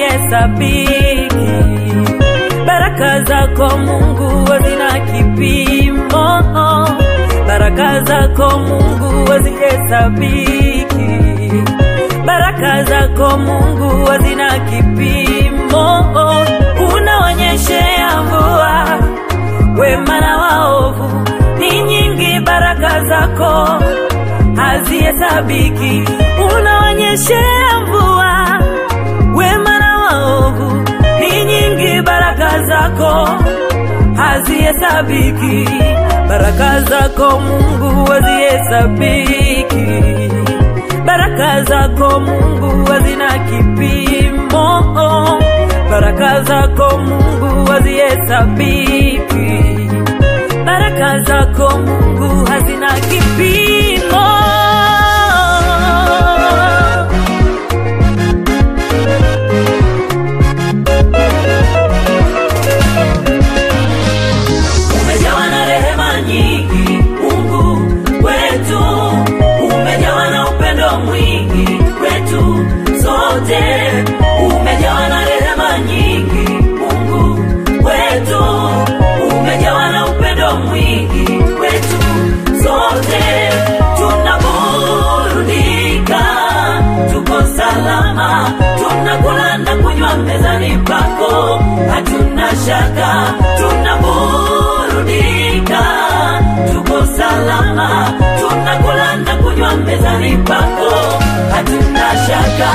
hazihesabiki. Baraka zako Mungu hazina kipimo, baraka zako Mungu hazihesabiki. Baraka zako Mungu hazina kipimo, unaonyeshea mvua wema na waovu, ni nyingi baraka zako hazihesabiki. Unaonyeshea mvua wema na waovu, ni nyingi baraka zako hazihesabiki. Baraka zako Mungu hazihesabiki. Baraka zako Mungu hazina kipimo. Baraka zako Mungu hazihesabiki. Baraka zako Mungu hazina kipimo. Umejawa na rehema nyingi, Mungu wetu, umejawa na upendo mwingi kwetu sote, umejawa na rehema nyingi, Mungu wetu, umejawa na upendo mwingi kwetu sote, tunaburudika, tuko salama, tunakula na kunywa mezani pako, hatuna shaka, tunaburudika, tuko salama, tunakula na kunywa mezani pako, hatuna shaka.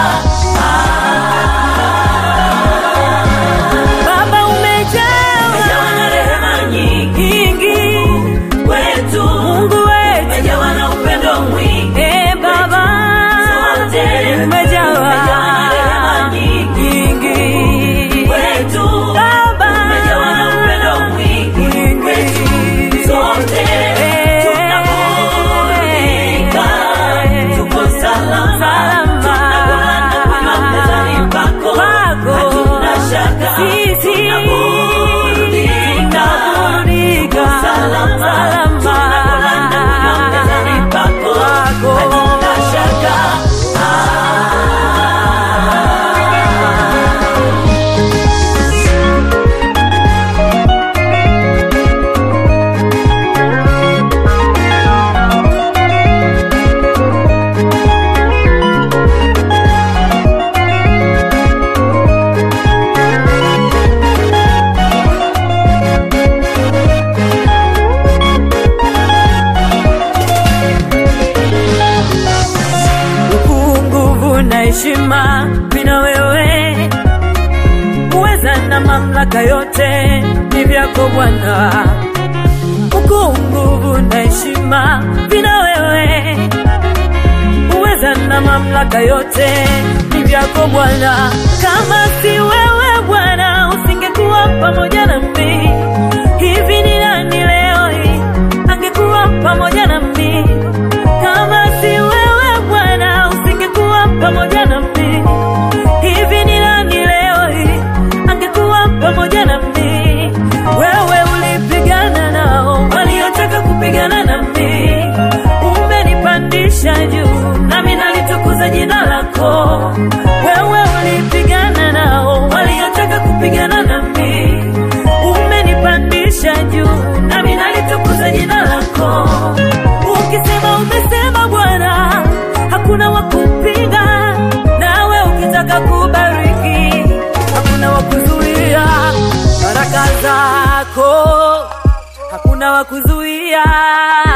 Baba umejawa umejawa na rehema nyingi wetu, Mungu wetu umejawa na upendo mwingi eh Baba sote umejawa na rehema nyingi wetu Baba umejawa na upendo mwingi wetu sote tunaburudika tuko salama tunakula na kunywa mezani pako hatuna shaka tunaburudika tuko salama tunakula na kunywa mezani pako hatuna shaka ukuu, nguvu na heshima vina wewe, uweza na mamlaka yote ni vyako Bwana. Ukuu, nguvu na heshima vina wewe, uweza na mamlaka yote ni vyako Bwana. Kama si wewe Bwana, usingekuwa pamoja nami. Hivi ni nani leo hii angekuwa pamoja nami? Kama si wewe Bwana, usingekuwa pamoja nami. Hivi ni nani leo hii angekuwa pamoja nami? Wewe ulipigana nao waliotaka kupigana nami, umenipandisha juu, nami nalitukuza jina lako. Wewe ulipigana nao waliotaka kupigana nami, umenipandisha juu, nami nalitukuza jina lako. Ukisema umesema Bwana, hakuna wa kupinga. Nawe ukitaka kubariki, hakuna wa kuzuia baraka zako, hakuna wa kuzuia